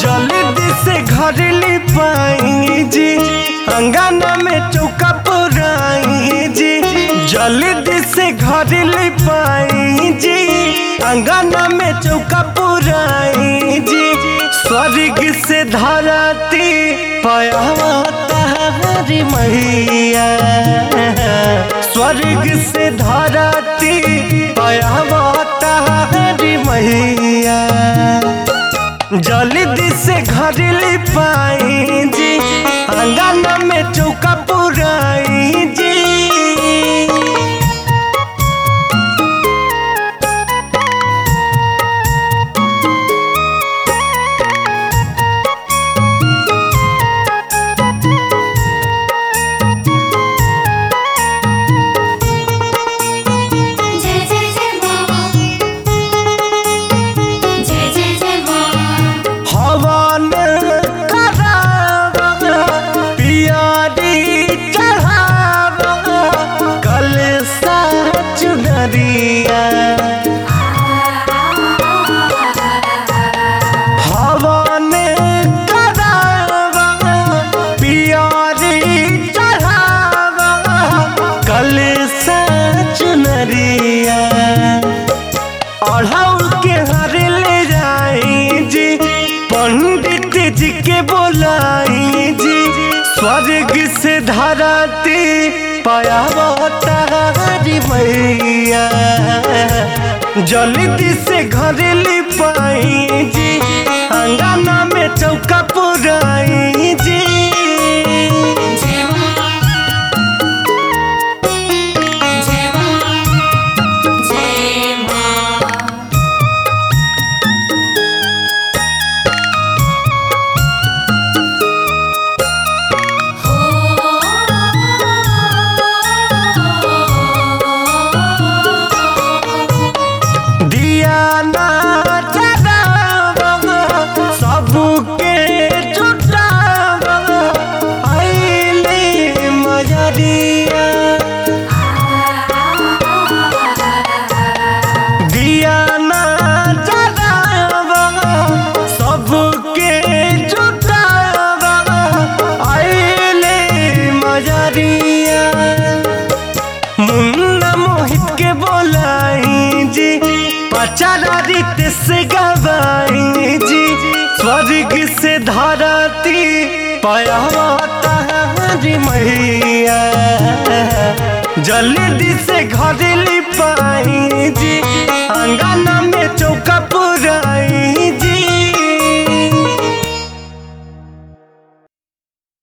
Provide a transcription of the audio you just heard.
जल्दी से घर ले पाई जी अंगना में चौका पुराई जी जल्दी से घर ले पाई जी अंगना में चौका पुराई जी स्वर्ग से धरती पयावता हरी मैया स्वर्ग से धरती पयावता हरी मैया जल्दी से घर ले पाई जी अंगना में चौका पुराई जी जय जय जय माँ जय जय जय माँ हवन करावा पियारी चढ़ावा कल चुनरिया हवन करावा पियारी चढ़ावा कल चुनरिया अढ़ाउल के हर ले जाई जी पंडित जी के बोलाई जी स्वर्ग से धरती पायावता हरी मैया जल्दी से घर ले पाई जी अंगना में चौका पुराई जी जय माँ जय माँ जय माँ दिया ना जलावा सबके जुटावा आइले मजरिया दिया ना जलावा सबके जुटावा आइले मजरिया मुन्ना मोहित के बोलाई जी पचारा रीत से गवाई जी स्वर्ग से धरती पयावता हरी मैया जल्दी से घर ले पाई